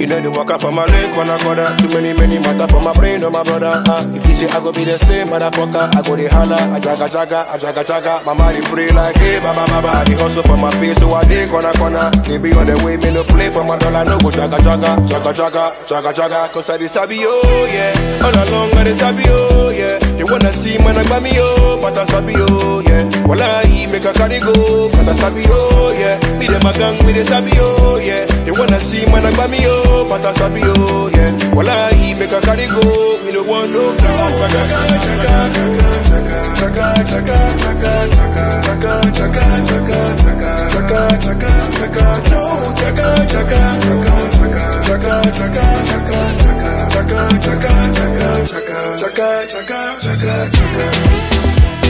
You know the walk up for my leg, corner corner. Too many, many matter for my brain, oh my brother. Uh, if you say I go be the same, motherfucker, I go the holla, I jaga jaga, I jaga jaga. My mind pray like, hey, baba baba. I dey hustle for my pay, so I dey corner corner. They be on the way, me no play for my dollar, no go jaga jaga, jaga jaga, jaga jaga. Cause I dey sabi, oh yeah. All along I dey sabi, oh yeah. They wanna see man, I got me, oh, but I sabi, oh yeah. Well, I make a carry go, cause I sabi, oh yeah. Me dem a gang, me dey sabi, oh yeah. They wanna see man, I got me, oh, but I sabi, oh yeah. Well, I make a carry go, we no want no jaga jaga, jaga jaga, jaga jaga, jaga jaga, jaga jaga, jaga jaga, jaga no jaga jaga, jaga jaga, jaga jaga, jaga jaga, jaga jaga, jaga jaga, jaga jaga.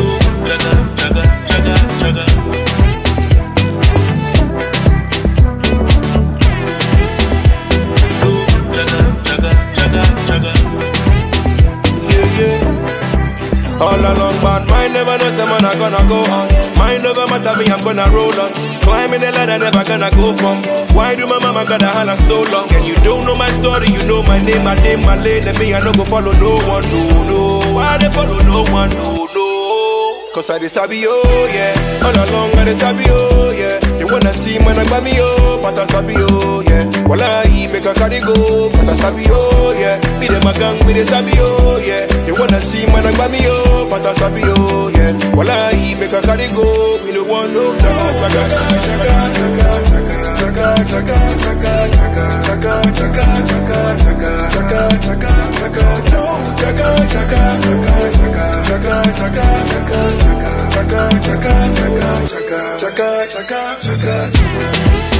yeah, yeah. All along, but mine never know say man I gonna go on. Mind over matter me, I'm gonna roll on. Climbing the ladder, never gonna go from. Why do my mama gotta holler so long? And you don't know my story, you know my name, my name, my lane, and me I no go follow no one, no, no. Why they follow no one, no, no? Cause I dey sabi oh yeah, all along I dey sabi oh yeah. They wanna see man I got me oh, but I sabi oh yeah. Well I make a carry go, cause I sabi oh yeah. Me dem a gang, me dey sabi oh yeah. They wanna see man I got me oh, but I sabi oh yeah. Well I make a carry go, we no want no jaga jaga jaga jaga jaga jaga jaga jaga jaga jaga jaga jaga jaga jaga no jaga jaga jaga jaga jaga jaga jaga jaga jaga jaga jaga jaga jaga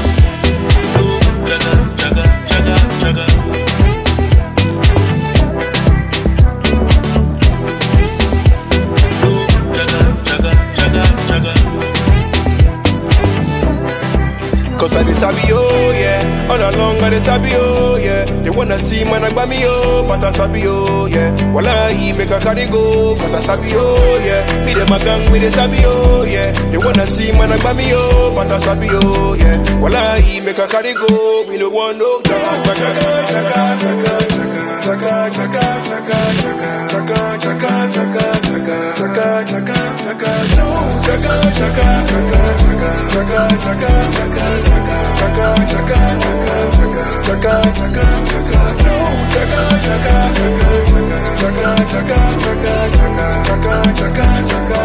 Cause I dey sabi oh yeah All along I dey sabi oh yeah They wanna see man I got me oh But I sabi oh yeah Well I make a carry go Cause I sabi oh yeah Me dem a gang me dey sabi oh yeah They wanna see man I got me oh But I sabi oh yeah Well I make a carry go We no want no jaga jaga jaga jaga jaga jaga jaga jaga jaga jaga jaga jaga jaga jaga no jaga jaga jaga jaga jaga jaga jaga jaga jaga jaga jaga jaga jaga no jaga jaga jaga jaga jaga jaga jaga jaga jaga jaga